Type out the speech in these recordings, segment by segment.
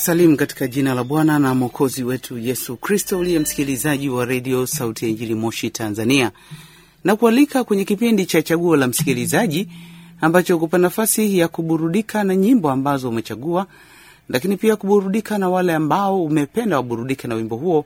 kusalimu katika jina la Bwana na Mwokozi wetu Yesu Kristo, uliye msikilizaji wa redio Sauti ya Injili Moshi, Tanzania, na kualika kwenye kipindi cha Chaguo la Msikilizaji ambacho kupa nafasi ya kuburudika na nyimbo ambazo umechagua, lakini pia kuburudika na wale ambao umependa waburudike na wimbo huo,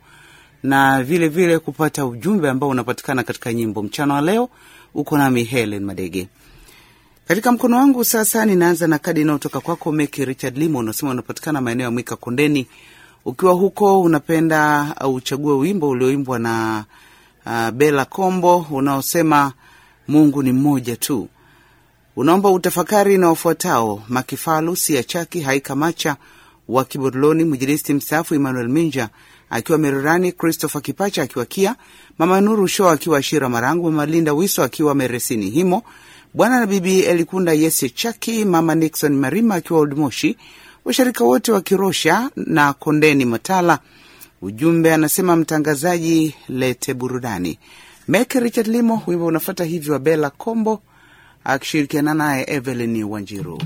na vile vile kupata ujumbe ambao unapatikana katika nyimbo. Mchana wa leo uko nami Helen Madege. Katika mkono wangu sasa, ninaanza na kadi inayotoka kwako Meki Richard Limo. Unasema unapatikana maeneo ya Mwika Kondeni. Ukiwa huko, unapenda uchague wimbo ulioimbwa na uh, Bela Kombo unaosema Mungu ni mmoja tu. Unaomba utafakari na wafuatao: Makifalu Sia Chaki Haika Macha wa Kibodloni, mwinjilisti mstaafu Emmanuel Minja akiwa Mererani, Christopher Kipacha akiwa Kia, Mama Nuru Show akiwa Ashira Marangu, Mama Linda Wiso akiwa Meresini Himo, Bwana na Bibi Elikunda Yese Chaki, Mama Nixon Marima akiwa Oldmoshi, washirika wote wa Kirosha na Kondeni Matala. Ujumbe anasema mtangazaji, lete burudani. Mek Richard Limo, wimbo unafata hivyo wa Bela Kombo akishirikiana naye Evelyn Wanjiru.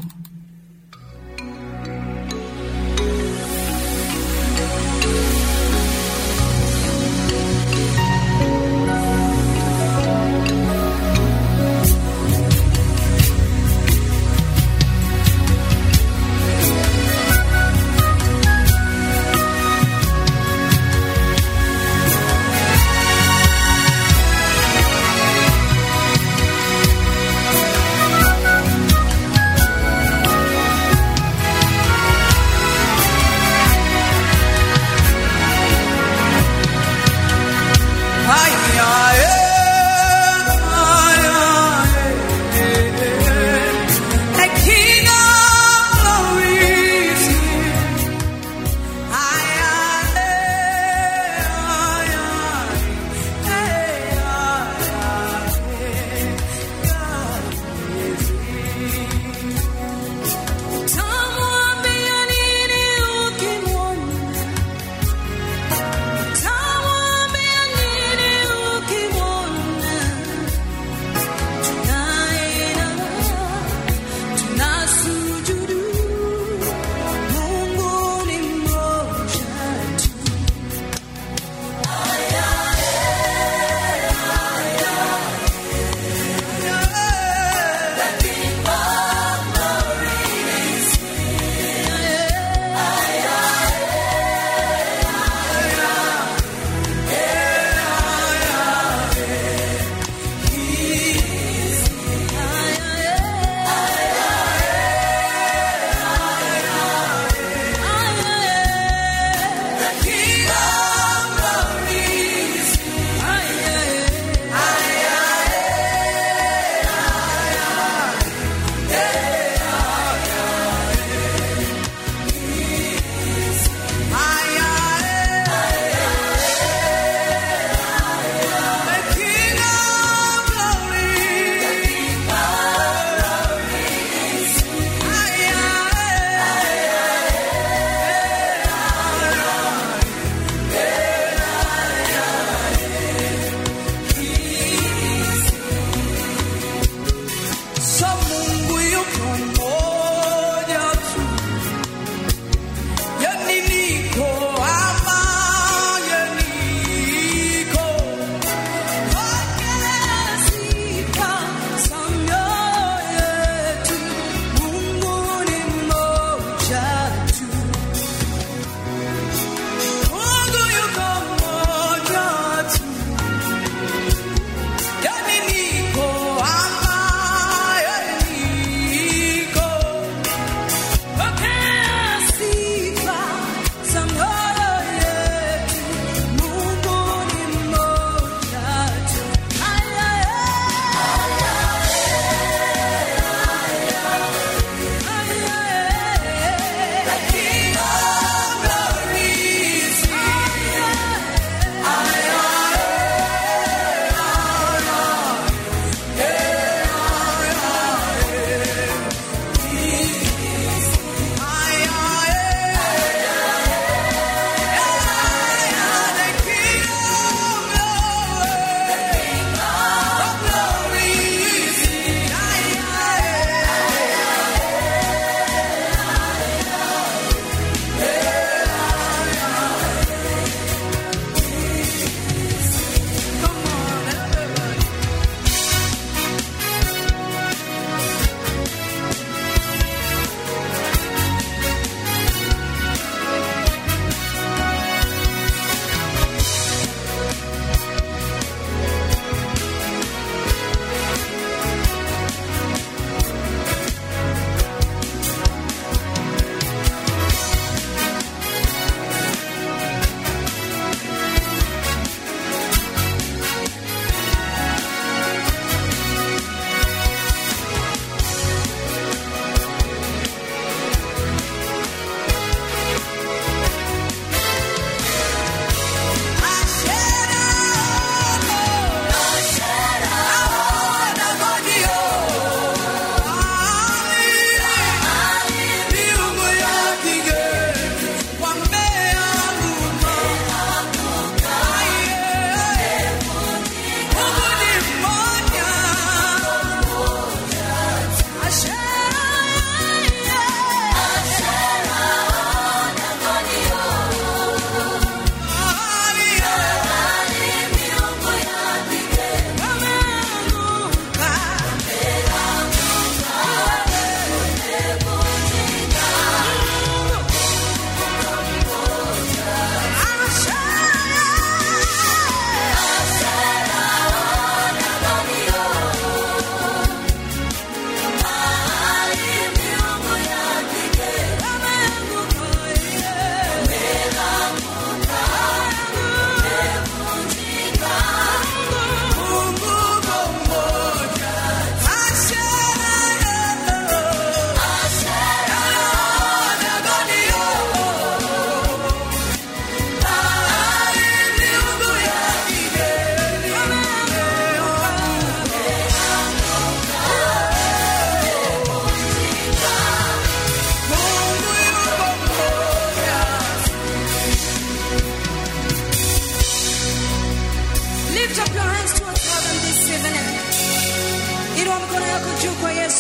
Yani niko hapa, yani niko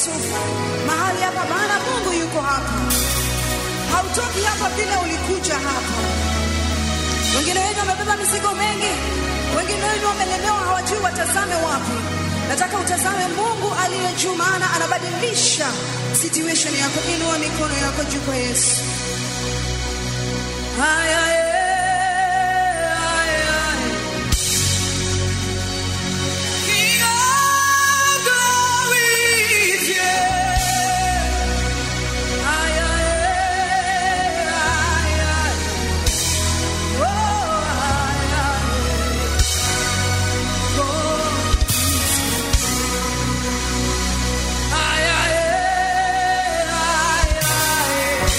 Yesu mahali hapa, maana Mungu yuko hapa. Hautoki hapa vile ulikuja hapa. Wengine wenu wamebeba mizigo mengi, wengine wenu wamelemewa, hawajui watazame wapi. Nataka utazame Mungu aliye juu, maana anabadilisha situation yako. Inua mikono yako juu kwa Yesu. Haya, eh, haya, eh. King of glory is here. Haya, eh, haya, eh. Oh, haya, eh. Oh. Haya, eh, haya, eh.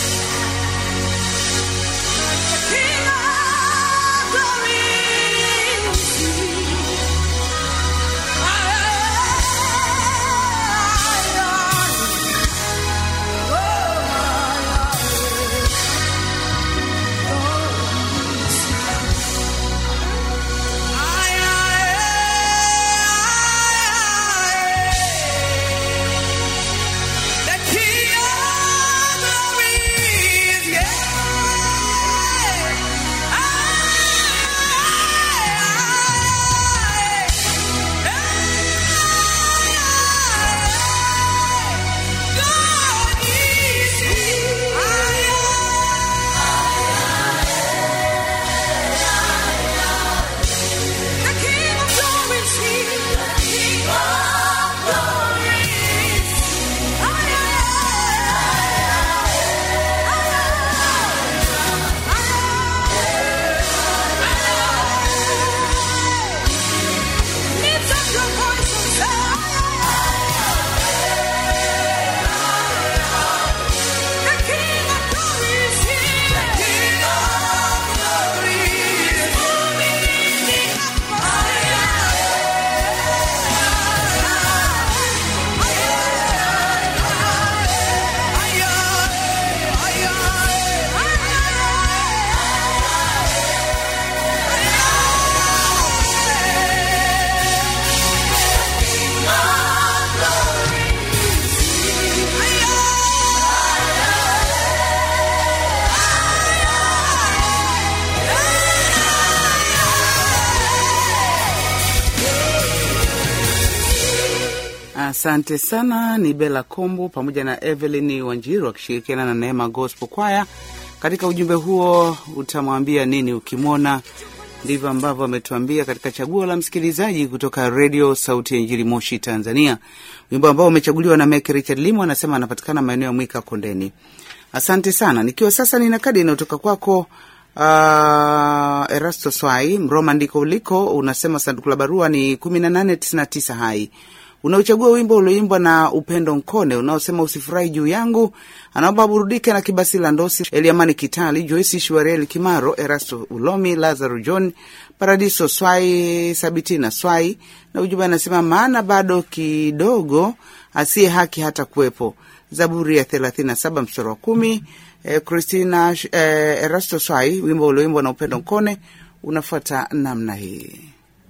King of glory is here. Lift up your voice and say, The King of Glory is here. The King of Glory is moving in the Asante sana, ni Bela Kombo pamoja na Evelyn Wanjiru wakishirikiana na Neema Gospel Choir. Katika ujumbe huo utamwambia nini ukimwona, ndivyo ambavyo ametuambia katika chaguo la msikilizaji kutoka redio Sauti ya Injili Moshi, Tanzania, wimbo ambao umechaguliwa na Mek Richard Limo, anasema anapatikana maeneo ya Mwika Kondeni. Asante sana, nikiwa sasa nina kadi inayotoka kwako uh, Erasto Swai Mroma ndiko uliko, unasema sanduku la barua ni kumi na nane tisini na tisa hai unaochagua wimbo ulioimbwa na Upendo Nkone unaosema usifurahi juu yangu. Anaomba burudike na Kibasi la Ndosi, Eliamani Kitali, Joisi Shwareli Kimaro, Erasto Ulomi, Lazaro John, Paradiso Swai, Sabitina Swai, na ujumbe anasema maana bado kidogo asiye haki hata kuwepo. Zaburi ya 37 mstari wa kumi. Eh, Christina eh, Erasto Swai, wimbo ulioimbwa na Upendo Nkone unafuata namna hii.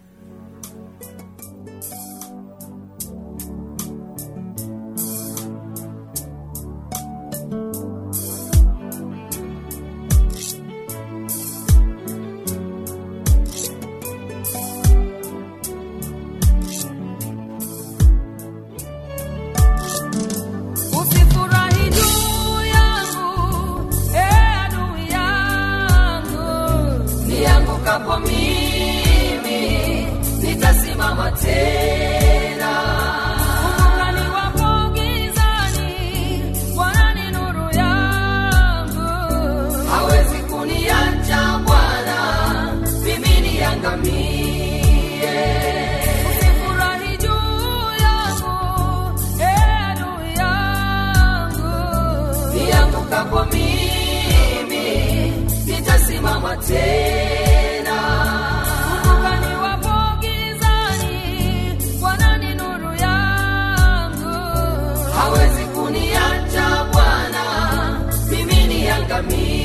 Usifurahi juu yangu, eh, adui yangu. Niangukapo mimi, nitasimama tena. Kumbuka niwapo gizani, Bwana ni nuru yangu. Hawezi kuniacha Bwana, mimi niangamie. Usifurahi juu yangu, eh, adui yangu. Niangukapo mimi, nitasimama tena. Kumbuka niwapo gizani, Bwana ni nuru yangu. Hawezi kuniacha Bwana, mimi niangamie.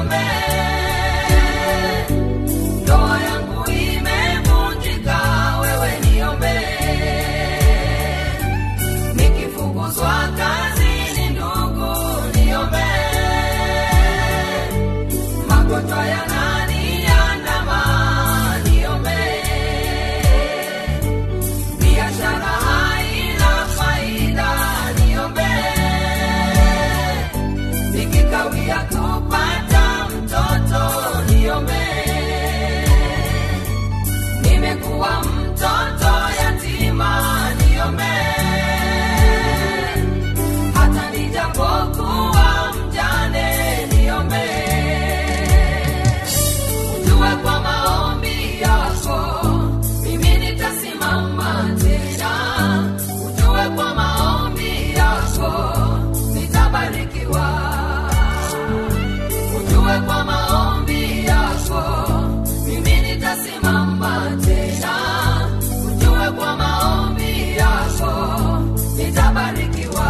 niombee. Ndoa yangu imevunjika, wewe niombee. Nikifukuzwa kazini, ndugu niombee. Magonjwa yananiandama, niombee. Biashara haina faida, niombee. Nikikawia kupata mtoto, niombee. Nimekuwa mtoto yatima, niombee. Hata nijapokuwa mjane, niombee. Ujue kwa maombi yako mimi nitasimama tena. Ujue kwa maombi yako nitabarikiwa. Ujue kwa maombi yako mimi nitasimama tena. Ujue kwa maombi yako nitabarikiwa.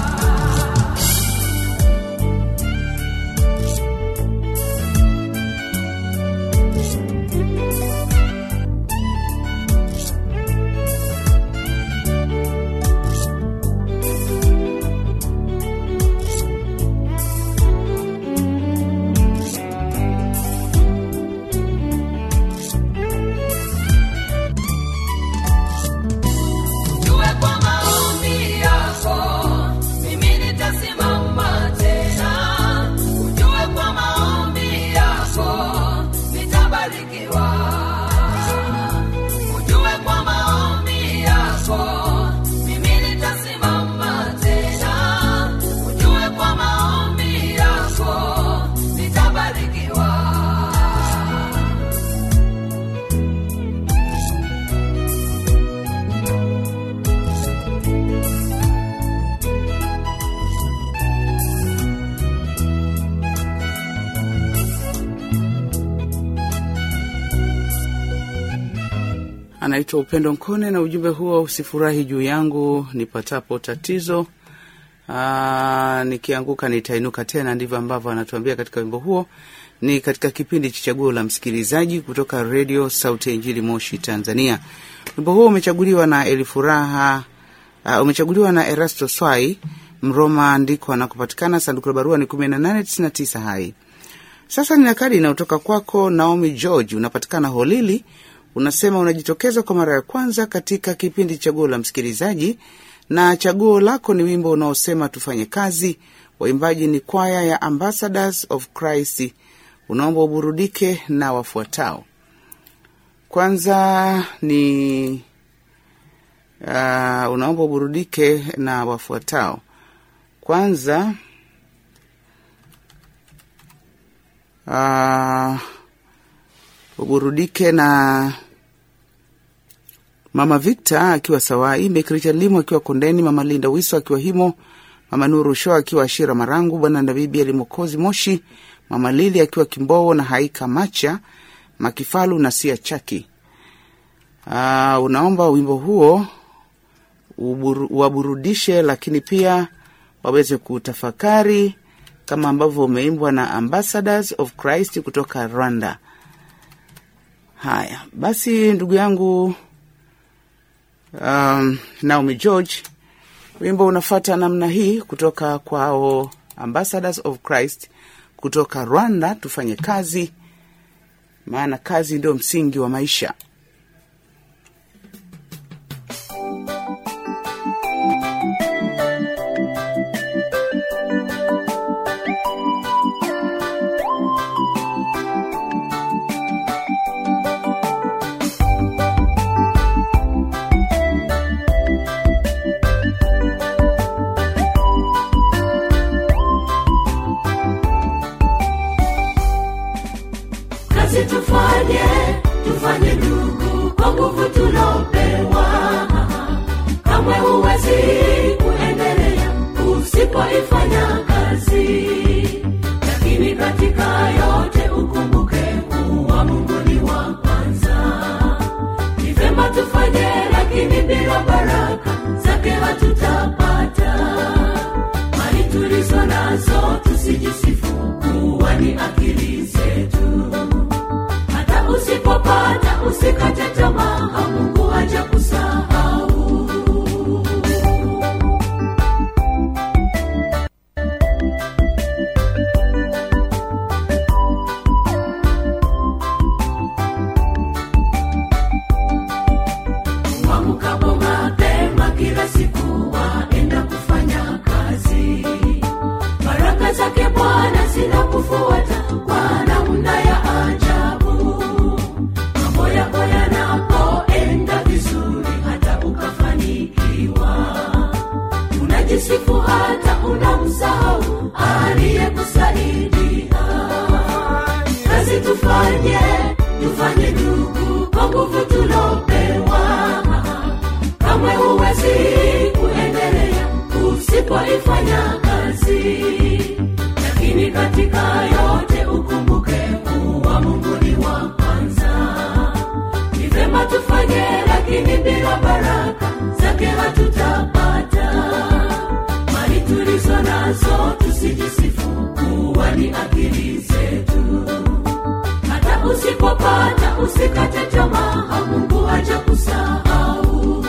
Ujue kwa maombi yako mimi nitasimama tena. Ujue kwa maombi yako nitabarikiwa. Ujue kwa maombi yako mimi nitasimama tena. Ujue kwa maombi yako nitabarikiwa. anaitwa Upendo Nkone na ujumbe huo, usifurahi juu yangu nipatapo tatizo, Aa, nikianguka nitainuka tena. Ndivyo ambavyo anatuambia katika wimbo huo. Ni katika kipindi cha Chaguo la Msikilizaji kutoka Redio Sauti ya Injili Moshi, Tanzania. Wimbo huo umechaguliwa na Elifuraha, uh, umechaguliwa na Erasto Swai Mroma, ndiko anakopatikana. Sanduku la barua ni kumi na nane tisini na tisa Hai. Sasa nina kadi inayotoka kwako Naomi George, unapatikana Holili. Unasema unajitokeza kwa mara ya kwanza katika kipindi Chaguo la Msikilizaji, na chaguo lako ni wimbo unaosema tufanye kazi. Waimbaji ni kwaya ya Ambassadors of Christ. Unaomba uburudike na wafuatao. Kwanza ni uh, unaomba uburudike na wafuatao. Kwanza uh, uburudike na Mama Victor akiwa Sawai, Mek Richard Limo akiwa Kondeni, Mama Linda Wiso akiwa Himo, Mama Nuru Sho akiwa Ashira Marangu, Bwana na Bibi Alimokozi Moshi, Mama Lili akiwa Kimbowo na Haika Macha Makifalu na Sia Chaki. Uh, unaomba wimbo huo uburu, waburudishe, lakini pia waweze kutafakari kama ambavyo umeimbwa na Ambassadors of Christ kutoka Rwanda. Haya basi, ndugu yangu um, Naomi George, wimbo unafata namna hii kutoka kwao Ambassadors of Christ kutoka Rwanda. Tufanye kazi, maana kazi ndio msingi wa maisha. kazi tufanye tufanye ndugu kwa nguvu tulopewa kamwe huwezi kuendelea usipoifanya kazi lakini katika yote ukumbuke kuwa mungu ni wa kwanza ni vema tufanye lakini bila baraka zake hatutapata mali tulizo nazo tusijisifu kuwa ni akili usikate tamaa mungu haja kusahau Waamkapo mapema kila siku waenda kufanya kazi. Baraka zake Bwana zinakufuata kwa namna ya ajabu. Mambo yako yanapoenda vizuri, hata ukafanikiwa, unajisifu hata unamsahau aliyekusaidia kazi tufanye tufanye ndugu kwa nguvu tulopewa kamwe huwezi kuendelea usipoifanya kazi lakini katika yote ukumbuke kuwa mungu ni wa kwanza ni vema tufanye lakini bila baraka zake hatutapata mali tulizo nazo tusijisifu kuwa ni akili zetu hata usipopata usikate tamaa mungu haja kusahau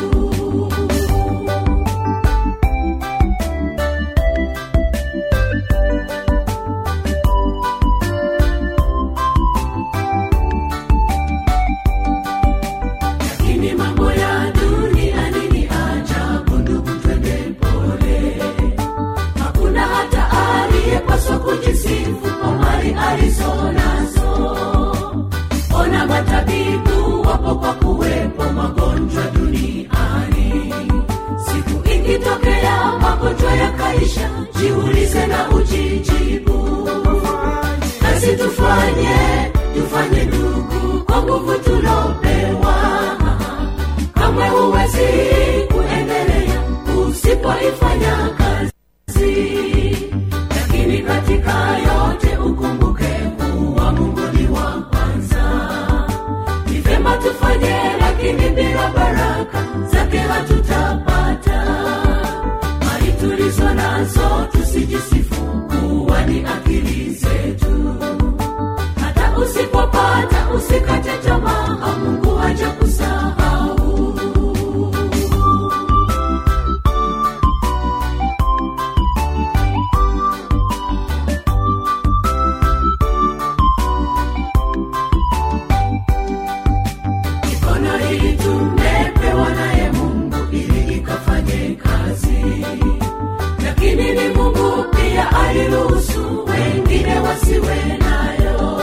lakini mambo ya duniani ni ajabu ndugu twende pole hakuna hata aliyepaswa kujisifu kwa mali alizo nazo ona matabibu wapo kwa kuwepo magonjwa duniani siku ikitokea magonjwa yakaisha jiulize na ujijibu kazi tufanye tufanye ndugu kwa nguvu tulopewa kamwe huwezi kuendelea usipoifanya kazi lakini katika yote ukumbuke kuwa mungu ni wa kwanza ni vyema tufanye lakini bila baraka zake hatutapata mali tulizo nazo tusijisifu kuwa ni akili zetu hata usipopata usikate tamaa mungu haja kusahau mikono hii tumepewa naye mungu ili ikafanye kazi lakini ni mungu pia aliruhusu wengine wasiwe nayo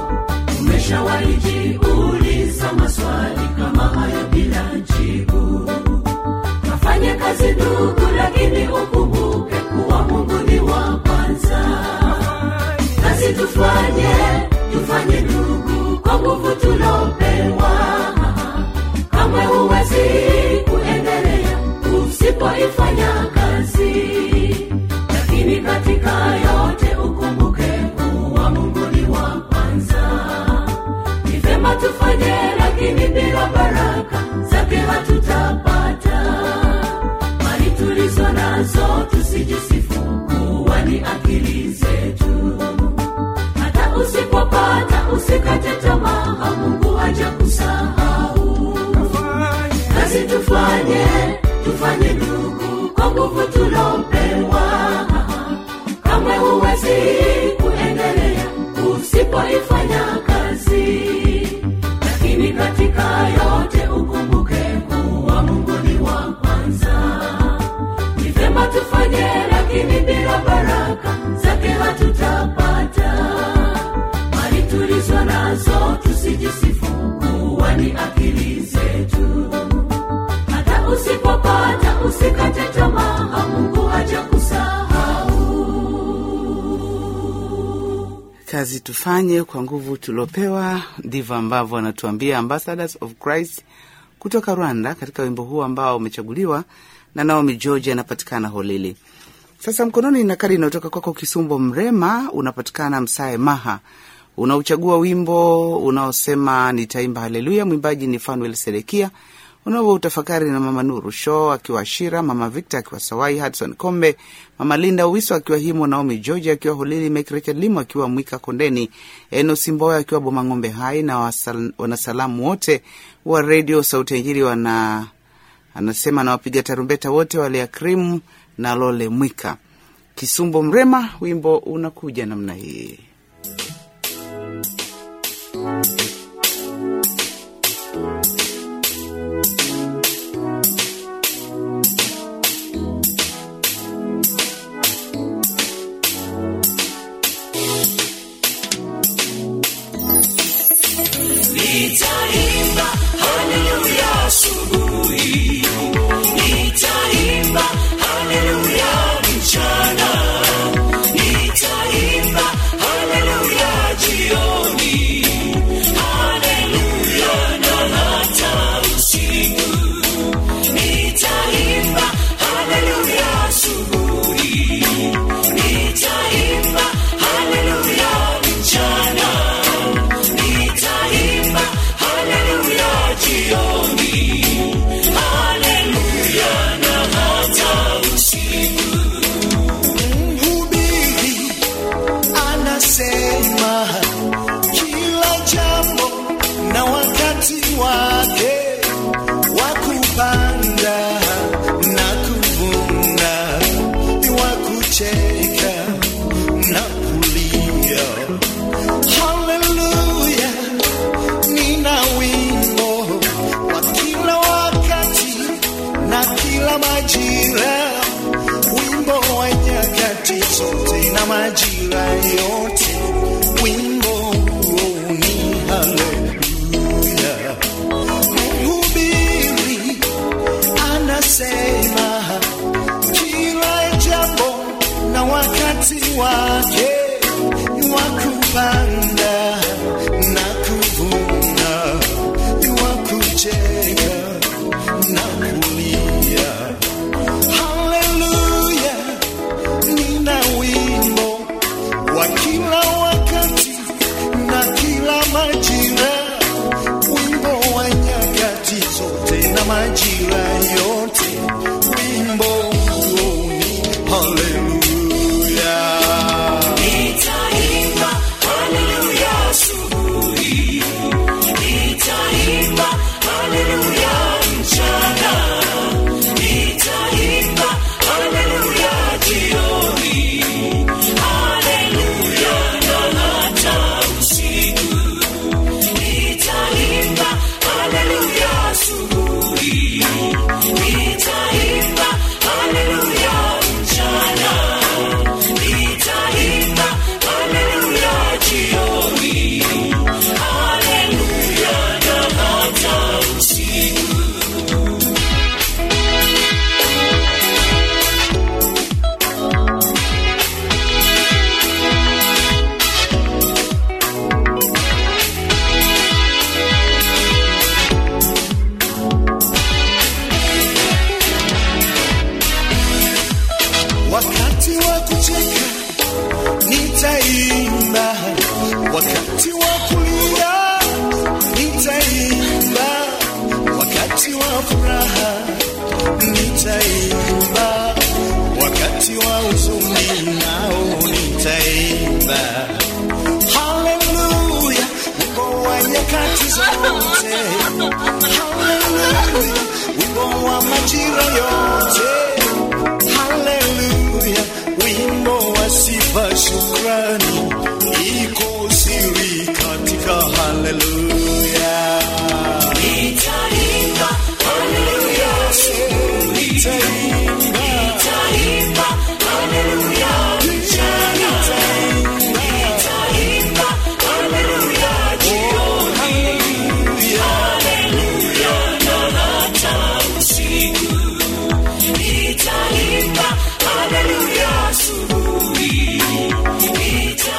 umeshawaijiuliza maswali kama hayo bila jibu kafanye kazi ndugu lakini ukumbuke kuwa mungu ni wa kwanza kazi tufanye tufanye ndugu kwa nguvu tulopewa kamwe huwezi kuendelea usipoifanya kazi lakini katika yote ukumbuke kuwa mungu ni wa kwanza ni vyema tufanye lakini bila baraka zake hatutapata mali tulizo nazo tusijisifu kuwa ni akili zetu hata usipopata usikate tamaa mungu haja kusahau kazi tufanye tufanye ndugu kwa nguvu tulopewa kamwe huwezi kuendelea usipoifanya kazi lakini katika yote ukumbuke kuwa mungu ni wa kwanza ni vyema tufanye lakini bila baraka zake hatutapata mali tulizo nazo tusijisifu kuwa ni akili zetu hata usipopata usikate tamaa mungu haja kusahau kazi tufanye kwa nguvu tuliopewa ndivyo ambavyo anatuambia ambassadors of christ kutoka rwanda katika wimbo huu ambao umechaguliwa na naomi george anapatikana holili sasa mkononi na kadi inayotoka kwako kisumbo mrema unapatikana msae maha unauchagua wimbo unaosema nitaimba haleluya mwimbaji ni fanuel sedekia unavyo utafakari na mama Nuru Shaw akiwa Ashira, mama Victor akiwa Sawai, Hudson Kombe, mama Linda Uwiso akiwa Himo, Naomi George akiwa Holili, Mek Richard Limo akiwa Mwika Kondeni, Eno Simboya akiwa Bomang'ombe Hai na wasal, wanasalamu wote wa redio Sauti ya Injili wana anasema na wapiga tarumbeta wote wale ya krimu na Lole Mwika. Kisumbo Mrema, wimbo unakuja namna hii. Nitaimba haleluya asubuhi, nitaimba haleluya mchana, nitaimba haleluya jioni, haleluya na hata usiku. Nitaimba haleluya asubuhi, nitaimba haleluya mchana nitaimba haleluya jioni, haleluya na hata usiku. Mhubiri anasema kila jambo na wakati wake wa kupanda na kuvuna, wa kucheka na kulia. Haleluya, nina wimbo wa kila wakati na kila majira, wimbo wa nyakati zote na majira yote, wimbo huo ni haleluya. Mhubiri anasema kila jambo na wakati wake wa kupanda na kuvuna, wa kucheka na kulia. Haleluya, nina wimbo wa kila wakati na kila majira, wimbo wa nyakati zote na majira yote, wimbo huo ni haleluya. Nitaimba haleluya asubuhi, nitaimba haleluya mchana, nitaimba haleluya jioni, haleluya na hata usiku. Nitaimba haleluya asubuhi, nitaimba haleluya mchana nitaimba haleluya jioni, haleluya na hata usiku. Wakati wa kucheka nitaimba, wakati wa kulia nitaimba, wakati wa furaha nitaimba, wakati wa huzuni nao nitaimba. Haleluya, wimbo wa nyakati zote. Haleluya, wimbo wa majira yote. Haleluya, wimbo wa sifa, shukrani iko siri katika haleluya. Nitaimba haleluya asubuhi, Nitaimba, nitaimba haleluya mchana, nitaimba haleluya jioni, haleluya na hata usiku. Nitaimba haleluya asubuhi, nitaimba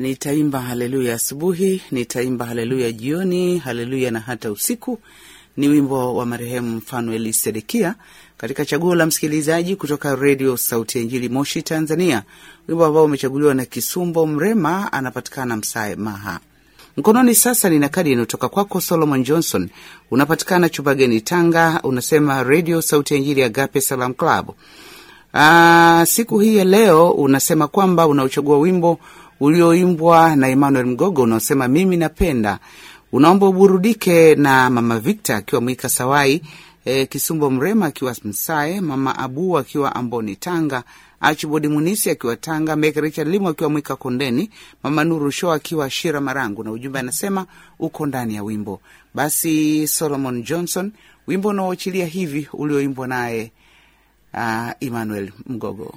nitaimba haleluya asubuhi, nitaimba haleluya jioni, haleluya na hata usiku. Ni wimbo wa marehemu Mfanueli Sedekia katika chaguo la msikilizaji kutoka redio Sauti ya Injili Moshi, Tanzania, wimbo ambao umechaguliwa na Kisumbo Mrema, anapatikana Msae Maha. Mkononi sasa nina kadi inayotoka kwako Solomon Johnson, unapatikana Chubageni, Tanga. Unasema redio Sauti ya Injili Agape Salam Club. Aa, siku hii ya leo unasema kwamba unauchagua wimbo ulioimbwa na Emmanuel Mgogo unaosema mimi napenda. Unaomba uburudike na mama Victor akiwa Mwika Sawai, e, Kisumbo Mrema akiwa Msae, mama Abu akiwa Amboni Tanga, Archibald Munisi akiwa Tanga, Mek Richard Limo akiwa Mwika Kondeni, mama Nuru Show akiwa Shira Marangu, na ujumbe anasema uko ndani ya wimbo. Basi Solomon Johnson, wimbo unaoachilia hivi ulioimbwa naye uh, Emmanuel Mgogo.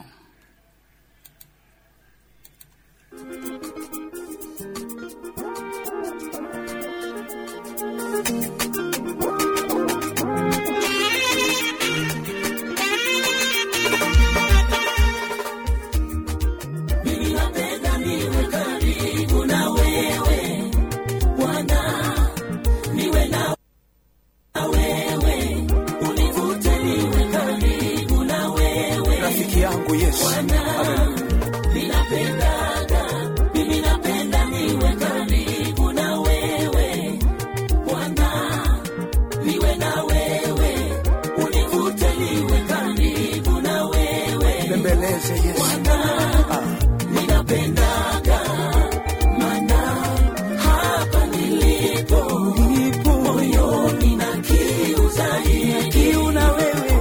rafiki yangu Yesu. Bembeleze Yesu. Ah. Kiu na wewe.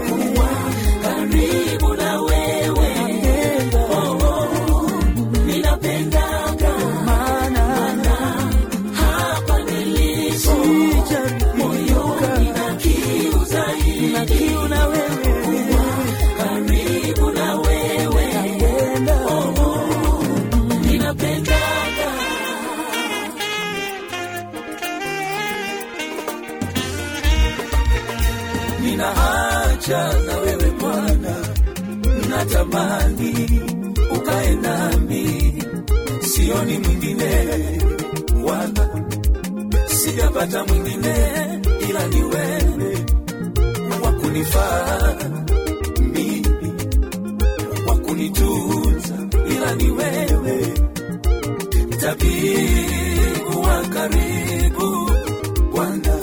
Nina haja na wewe Bwana, natamani ukae nami, sioni mwingine wala sijapata mwingine ila ni wewe wa kunifaa mimi, wa kunitunza ila ni wewe, tabibu wa karibu Bwana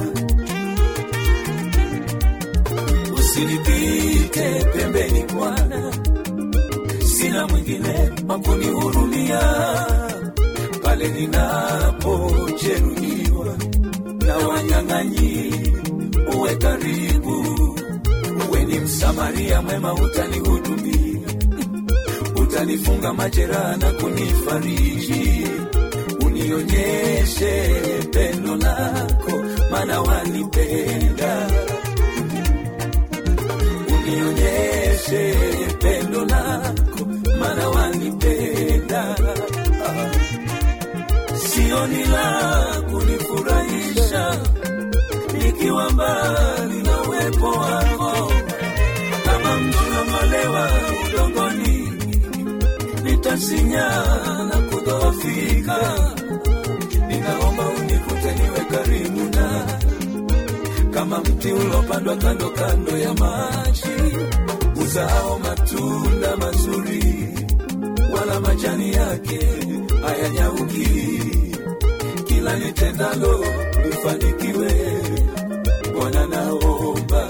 usinipite pembeni Bwana, sina mwingine wa kunihurumia pale ninapojeruhiwa na wanyang'anyi. Uwe karibu, uwe ni msamaria mwema, utanihudumia, utanifunga majeraha na kunifariji, unionyeshe pendo lako, maana wanipenda unionyeshe pendo lako, maana wanipenda. Sioni la kunifurahisha nikiwa mbali na uwepo wako, kama mtu namolewa udongoni, nitasinya na kudhoofika. Ninaomba unikute niwe karibu na kama mti ulopandwa kando kando ya maji, uzao matunda mazuri, wala majani yake hayanyauki. Kila nitendalo lifanikiwe, Bwana naomba.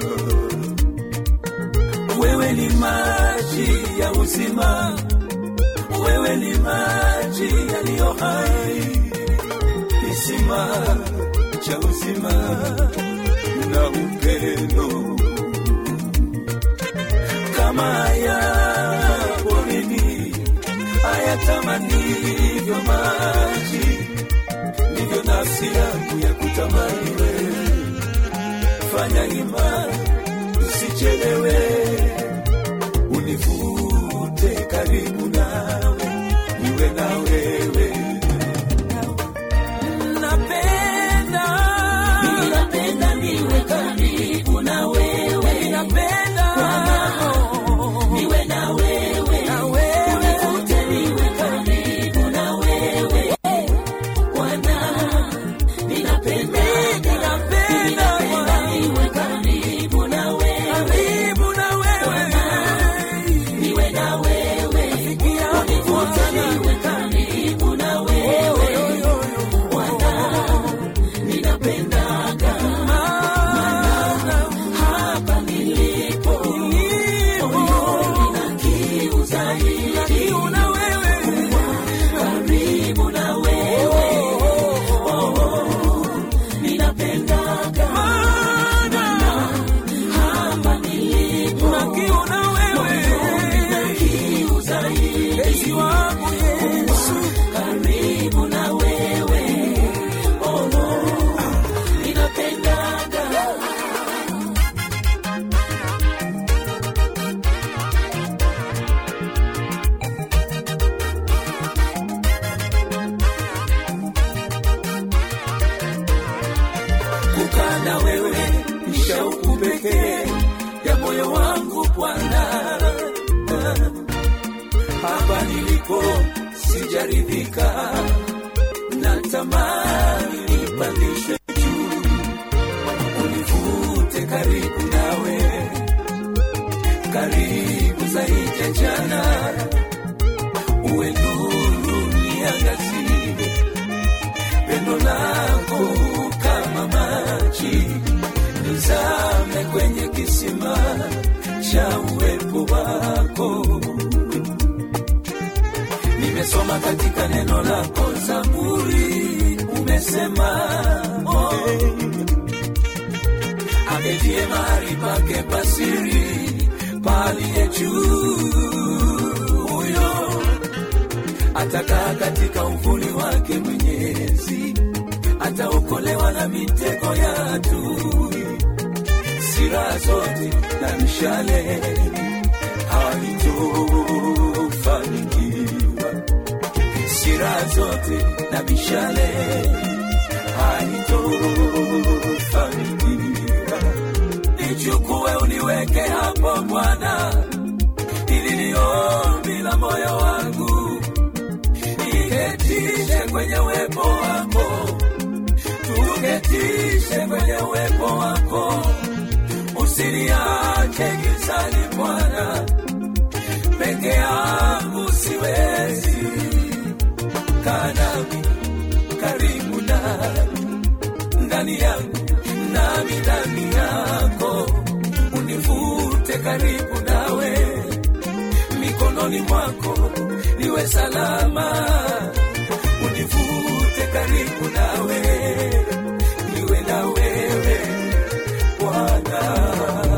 Wewe ni maji ya uzima, wewe ni maji yaliyo hai kisima cha uzima na upendo kama haya porini hayatamanivyo maji, ndivyo nafsi yangu ya kutamani wewe. Fanya hima usichelewe, univute karibu nawe, niwe na wewe napenda ninapenda niwe karibu na wewe ninapenda niwe na wewe na wewe univute niwe karibu na wewe wangu Bwana, hapa nilipo sijaridhika, natamani nipandishwe juu, univute karibu nawe, karibu zaidi ya jana, uwe nuru niangazie pendo lako kama maji, nizame kwenye kisima cha uwepo wako. Nimesoma katika neno lako Zaburi, umesema oh, aketie mahali pake pasiri paliye juu huyo atakaa katika uvuli wake Mwenyezi, ataokolewa na mitego ya adui. Sira zote na mishale haitofanikiwa, sira zote na mishale haitofanikiwa. Nichukue uniweke hapo Bwana, ili ni ombi la moyo wangu niketishe kwenye uwepo wako, tuketishe kwenye uwepo wako, usiniache gizani Bwana, peke yangu siwezi, kaa nami karibu nami, ndani yangu nami ndani yako, univute karibu nawe mikononi mwako niwe salama, univute karibu nawe, niwe na wewe Bwana.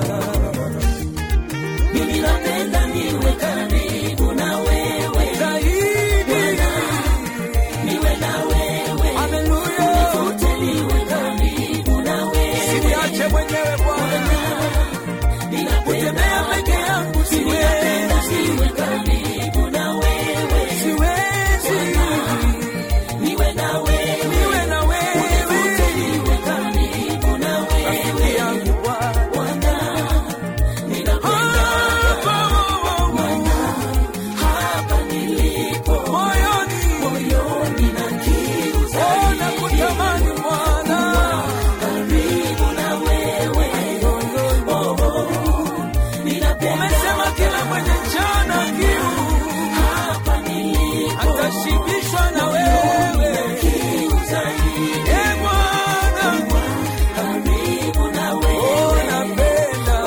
Mimi napenda niwe karibu na wewe Bwana, niwe na wewe, univute niwe karibu na wewe, siniache mwenyewe Bwana, ninapotembea peke yangu siwezi, niwe karibu na wewe, siwezi, niwe na wewe, niwe na wewe, univute niwe karibu na wewe, rafiki yangu Bwana, ninapenda Bwana, hapa nilipo moyoni, moyoni na kiu zaidi, nakutamani Bwana, karibu na wewe, oh, oh, ninapenda umesema kila mwenye njaa na kiu hapa nilipo atashibishwa na wewe, kiu zaidi, e Bwana, karibu na wewe, napenda,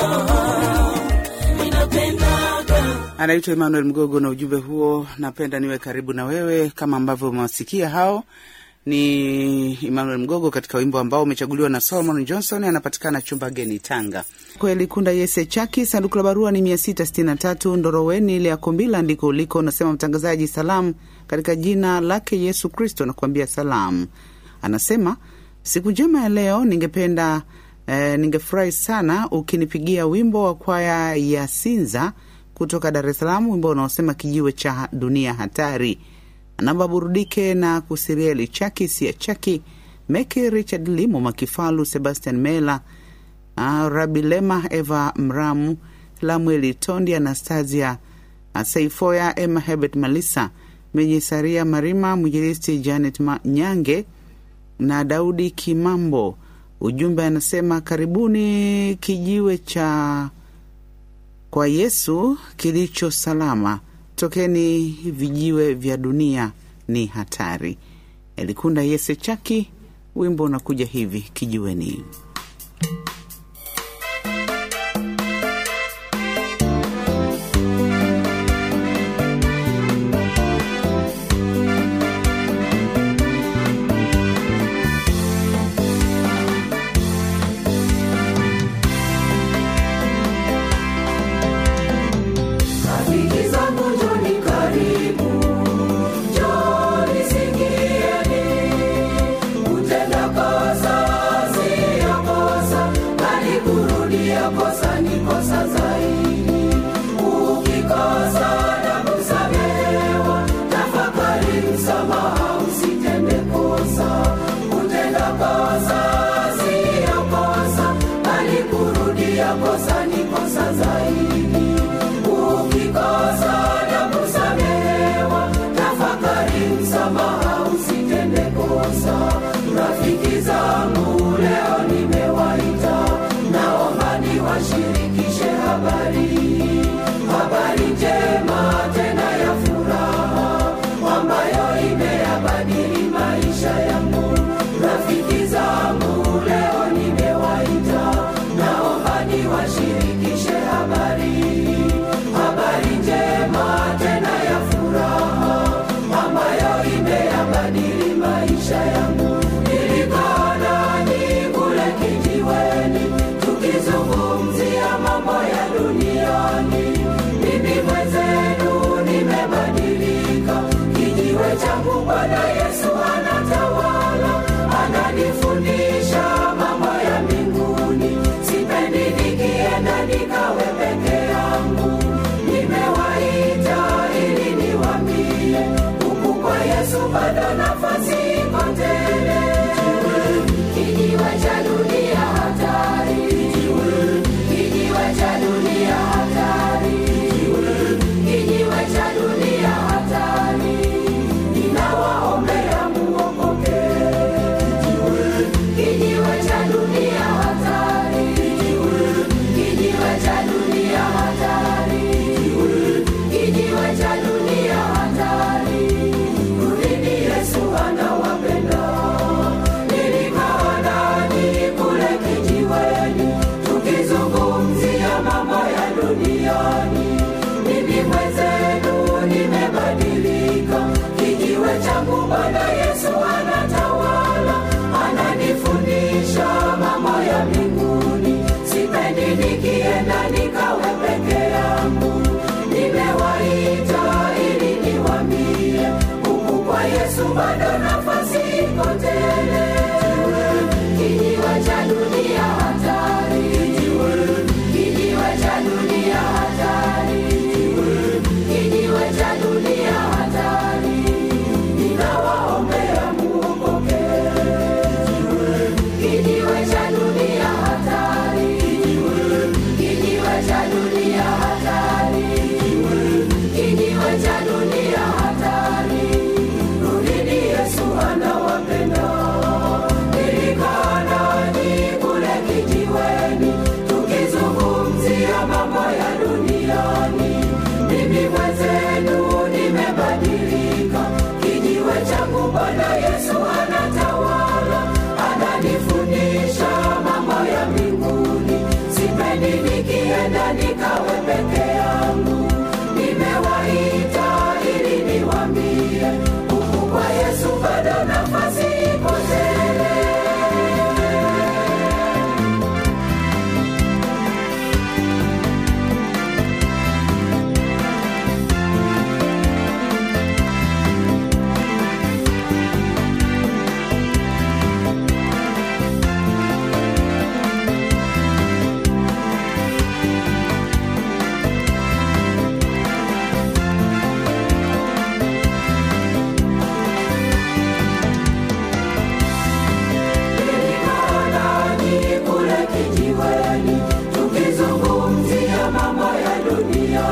ninapendaga Anaitwa Emmanuel Mgogo na ujumbe huo, napenda niwe karibu na wewe. Kama ambavyo umewasikia hao ni Emmanuel Mgogo katika wimbo ambao umechaguliwa na Solomon Johnson, anapatikana chumba geni Tanga. Kweli Kunda Yese Chaki, sanduku la barua ni 663 Ndoroweni ile ya Kombila, ndiko uliko. Unasema mtangazaji, salamu katika jina lake Yesu Kristo na kuambia salamu. Anasema siku njema ya leo, ningependa eh, ningefurahi sana ukinipigia wimbo wa kwaya ya Sinza kutoka Dar es Salaam, wimbo unaosema kijiwe cha dunia hatari. Namba burudike na kusirieli Chaki sia Chaki Meki Richard Limo Makifalu Sebastian Mela uh, Rabilema Eva Mramu Lamueli Tondi Anastasia uh, Saifoya Emma Hebert Malisa Menye Saria Marima Mwinjilisti Janet Ma Nyange na Daudi Kimambo. Ujumbe anasema karibuni kijiwe cha kwa Yesu kilicho salama, tokeni vijiwe vya dunia ni hatari. Elikunda Yese Chaki, wimbo unakuja hivi kijiweni. Rafiki zangu njoni karibu, njoni sikieni, kutenda kosa siyo kosa,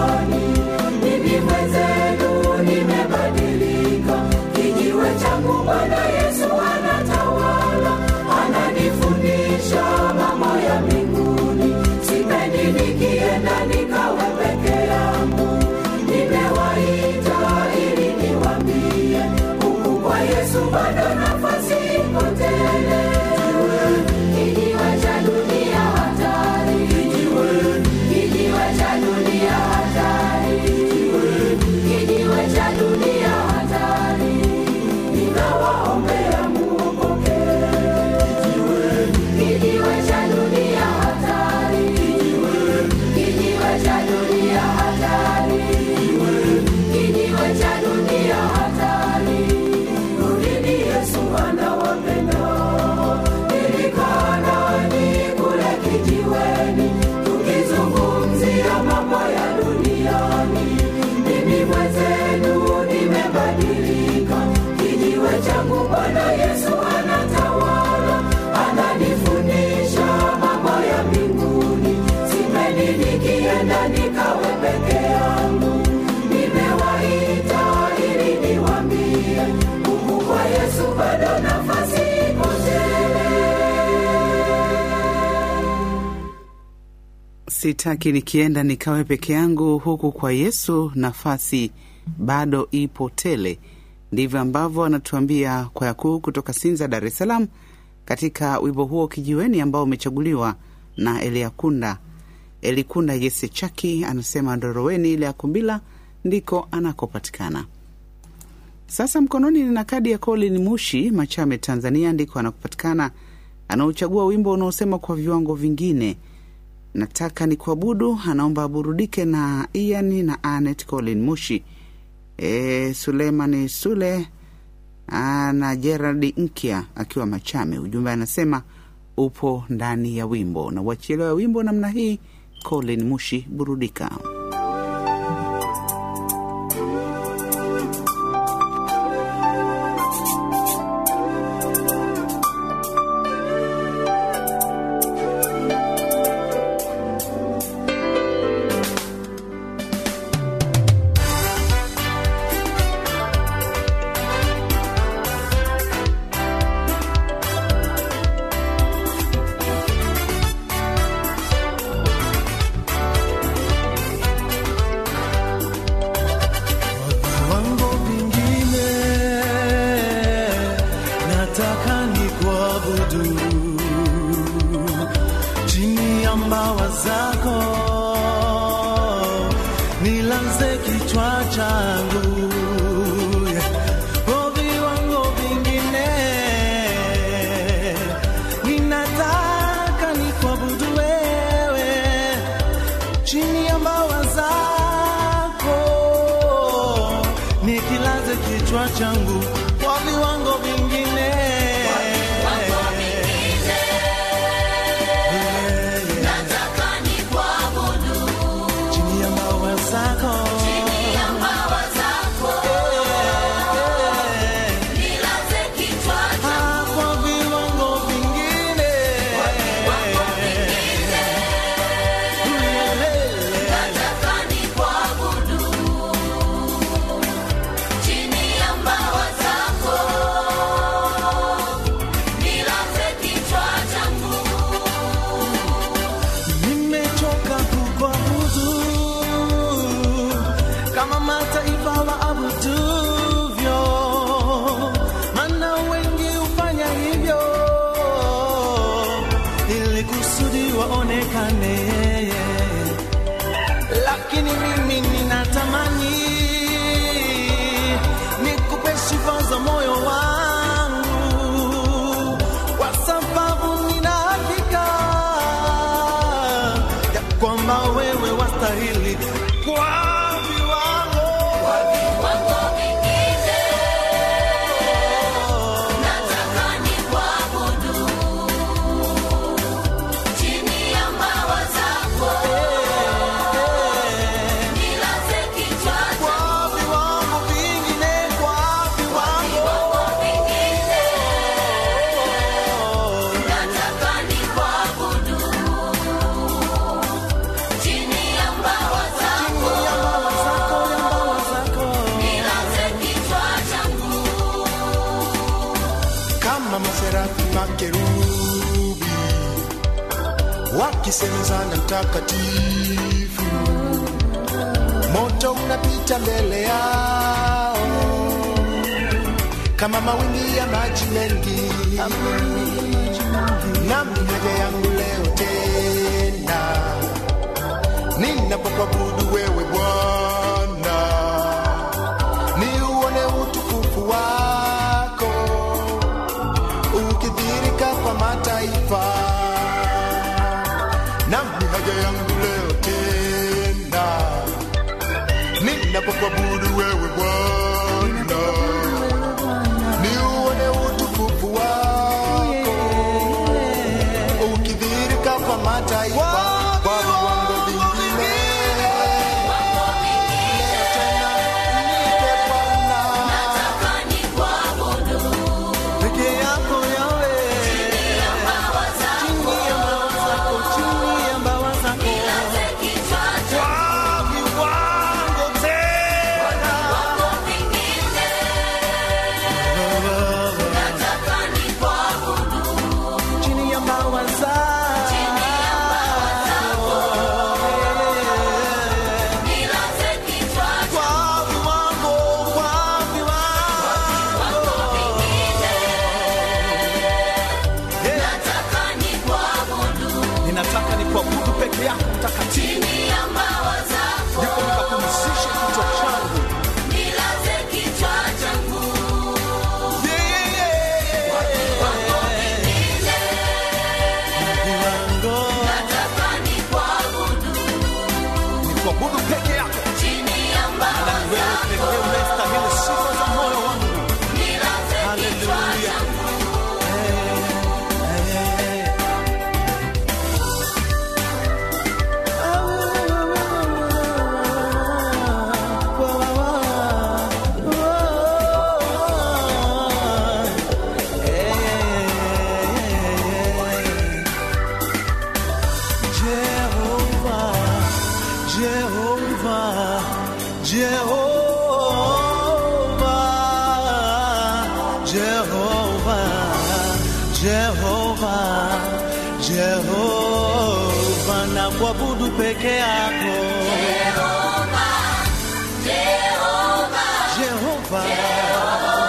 duniani. Mimi mwenzenu nimebadilika, kijiwe changu Bwana Yesu anatawala, ananifundisha mambo ya mbinguni. Sipendi nikienda nikawe peke yangu, nimewaita ili niwambie, huku kwa Yesu bado nafasi iko tele. Kijiwe cha dunia hatari, kijiwe cha dunia hatari, kijiwe cha dunia hatari, ninawaombea muokoke. Kijiwe cha dunia hatari, kijiwe cha dunia hatari, kijiwe cha dunia hatari. Rudini, Yesu anawapenda. Nilikaa nanyi kule kijiweni, tukizungumzia mambo ya duniani. Mimi mwenzenu nimebadilika, kijiwe changu Bwana Yesu anatawala, ananifundisha mambo ya mbinguni. Sipendi nikienda nikawe peke yangu, nimewaita ili niwambie, huku kwa Yesu bado nafasi iko tele. Sitaki nikienda nikawe peke yangu, huku kwa Yesu nafasi bado ipo tele. Ndivyo ambavyo anatuambia kwaya kuu kutoka Sinza, Dar es Salaam, katika wimbo huo Kijiweni ambao umechaguliwa na Eliakunda Elikunda Yese Chaki. Anasema Ndoroweni ile ya Kumbila ndiko anakopatikana. Sasa mkononi nina kadi ya Colin Mushi Machame, Tanzania, ndiko anakopatikana. Anauchagua wimbo unaosema kwa viwango vingine nataka ni kuabudu. Anaomba aburudike na Ian na Anet Colin Mushi, e, Suleimani Sule ah, na Gerald Nkya akiwa Machame. Ujumbe anasema upo ndani ya wimbo na uachielewa wimbo namna hii. Colin Mushi, burudika. viwango vingine nataka ni kuabudu chini ya mbawa zako nilaze kichwa changu Kwa viwango vingine ninataka ni kuabudu wewe chini ya mbawa zako nikilaze kichwa changu kwa viwango vingine chini ya mbawa zako Ah, kwa viwango vingine nimechoka kukuabudu kama mataifa waabuduvyo, maana wengi hufanya hivyo ili kusudi waonekane, lakini mimi ninatamani nikupe sifa za moyo wangu kwa sababu nina hakika ya kwamba wewe wastahili kwa viwango wakisemezana mtakatifu moto unapita mbele yao kama mawingi ya maji mengi nami haja yangu leo tena ninapokuabudu wewe bwana niuone utukufu wako ukidhirika kwa mataifa nami haja yangu leo tena ninapokuabudu wewe bwana niuone utukufu wako ukidhirika kwa mataifa kwa viwango vingine tena nipe Bwana peke yako yawe chini ya mbawa zako chini ya mbawa zako kwa viwango tena chini ya mbawa zako kwa viwango kwa viwango ninataka ni kuabudu peke yako mtakatifu ndipo nikapumzishe kichwa changu Yeah, yeah, yeah. Viwango. Ni kuabudu peke yako na ni wewe pekee unayestahili sifa za moyo wangu haleluya Jehovah, Jehovah, Jehovah, Jehovah, Jehovah, Jehovah, na kuabudu peke yako Jehovah.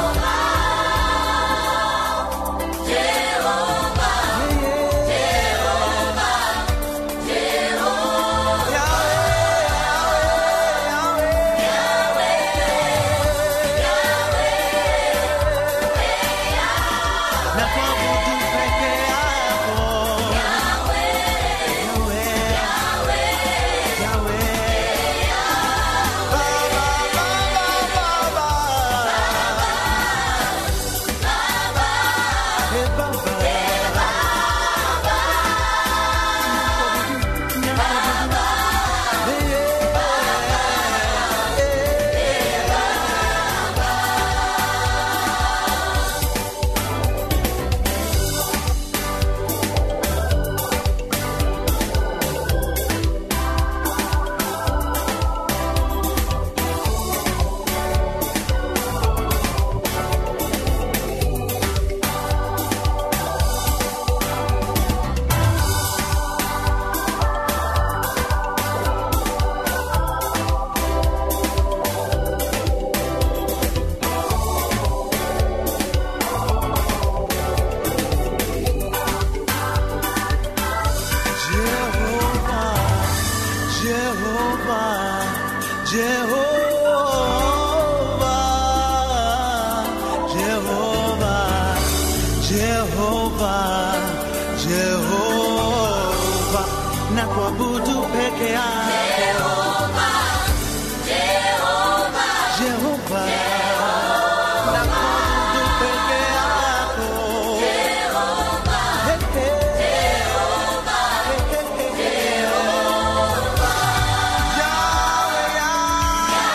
Na kuabudu peke yako Jehova, Jehova, na kuabudu peke yako Jehova, na kuabudu peke yako Hey, hey. Hey, hey, hey. Yahweh, Yahweh.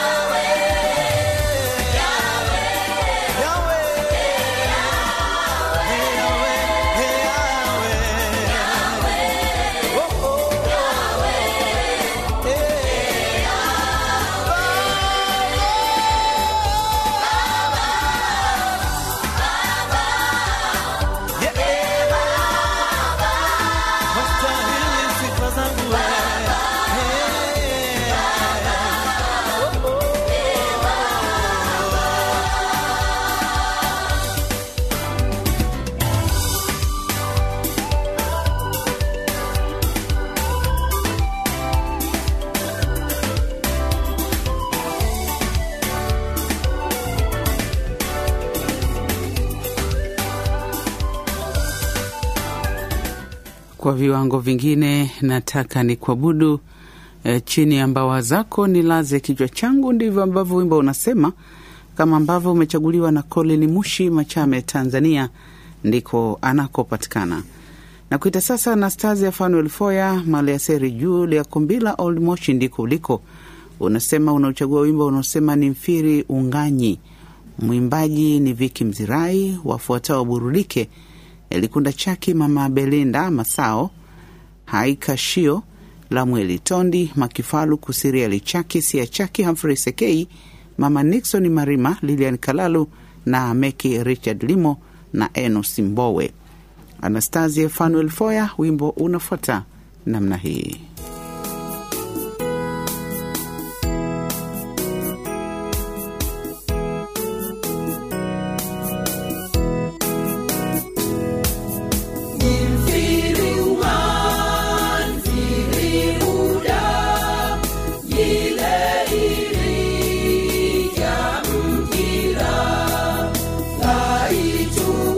kwa viwango vingine nataka ni kuabudu e, chini ya mbawa zako nilaze kichwa changu, ndivyo ambavyo wimbo unasema, kama ambavyo umechaguliwa na Colin Mushi Machame, Tanzania, ndiko anakopatikana na kuita sasa. Anastasia Fanuel Foya Maliaseri Julia Kumbila Old Moshi, ndiko uliko. Unasema unauchagua wimbo unaosema ni mfiri unganyi, mwimbaji ni Viki Mzirai, wafuatao burudike Elikunda Chaki, Mama Belinda Masao, Haika Shio, Lamweli Tondi, Makifalu Kusiriali Chaki, Sia Chaki, Humphrey Sekei, Mama Nixon Marima, Lilian Kalalu na Meki Richard Limo na Enos Mbowe. Anastasia Fanuel Foya, wimbo unafuata namna hii.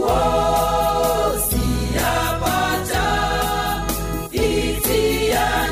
Yapata itia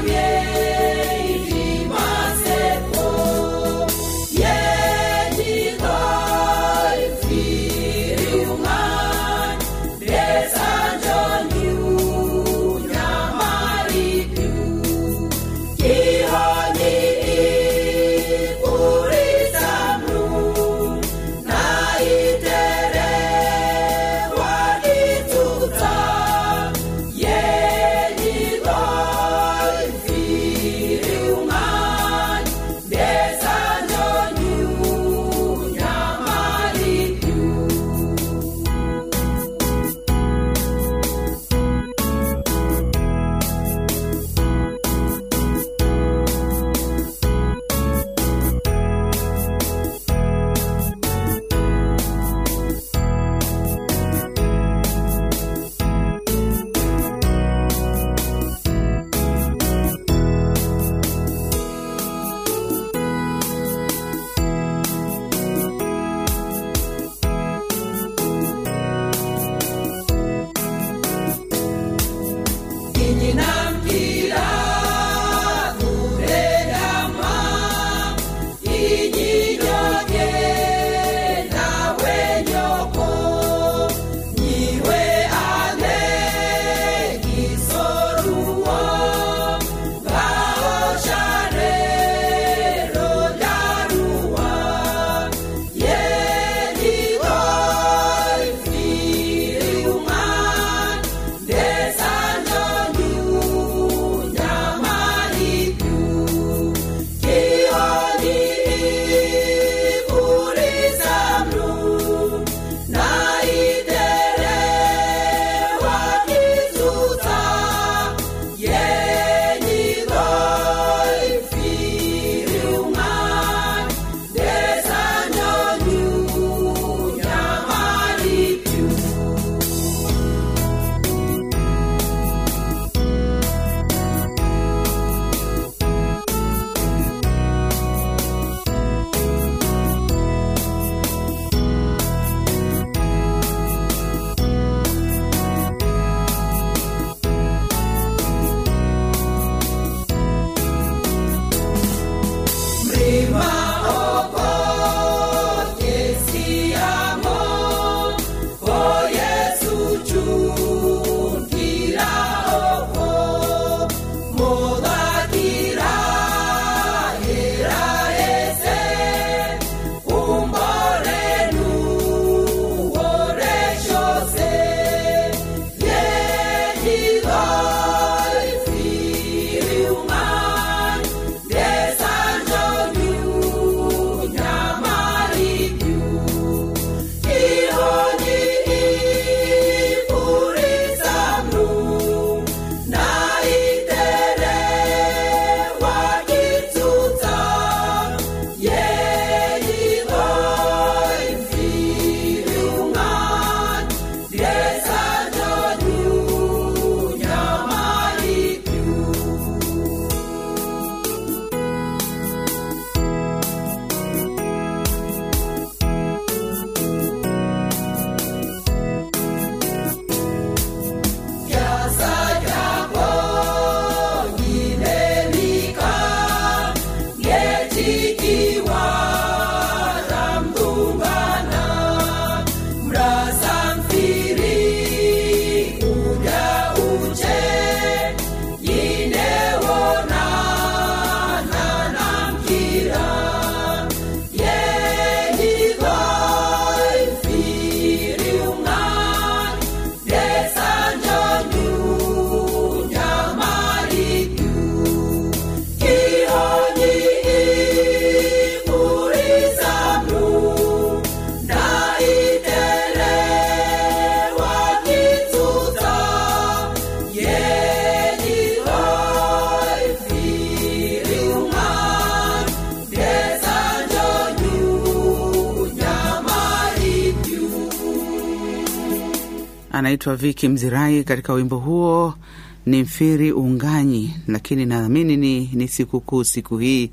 anaitwa Viki Mzirai katika wimbo huo ni mfiri unganyi, lakini naamini ni, ni sikukuu siku hii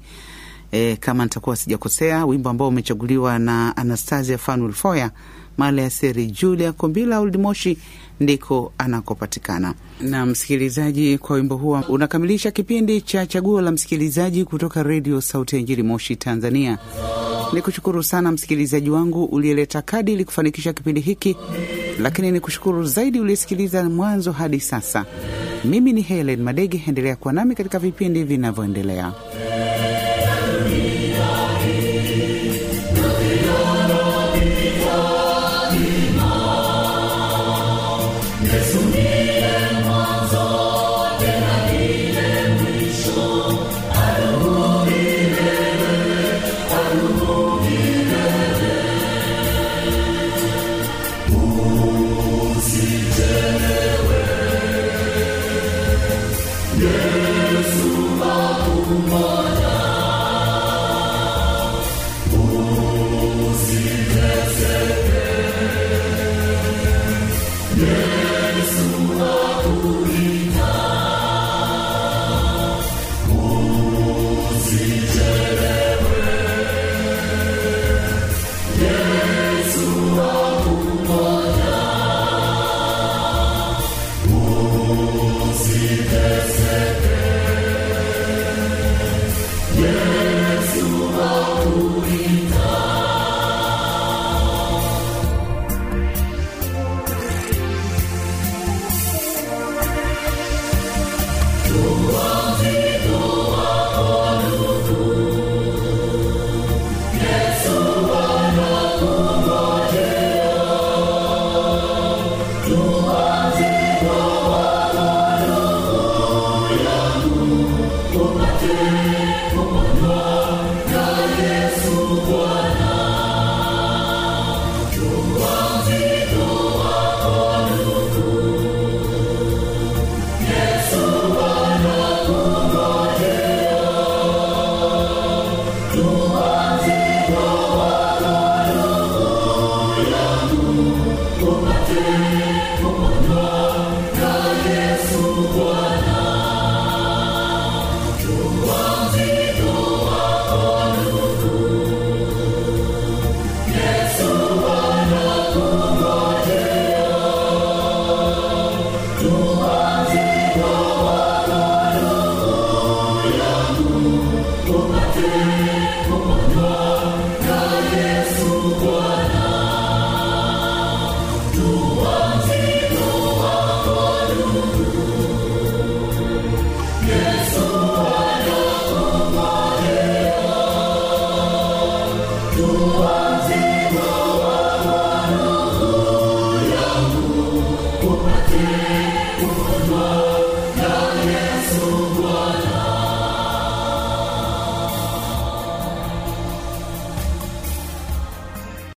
e, kama nitakuwa sijakosea, wimbo ambao umechaguliwa na Anastasia Fanuel Foya mala ya seri Julia Kombila Oldimoshi ndiko anakopatikana. Na msikilizaji, kwa wimbo huo unakamilisha kipindi cha chaguo la msikilizaji kutoka redio Sauti ya Injili Moshi, Tanzania. Ni kushukuru sana msikilizaji wangu uliyeleta kadi ili kufanikisha kipindi hiki, lakini ni kushukuru zaidi uliyesikiliza mwanzo hadi sasa. Mimi ni Helen Madege, endelea kuwa nami katika vipindi vinavyoendelea. Lord.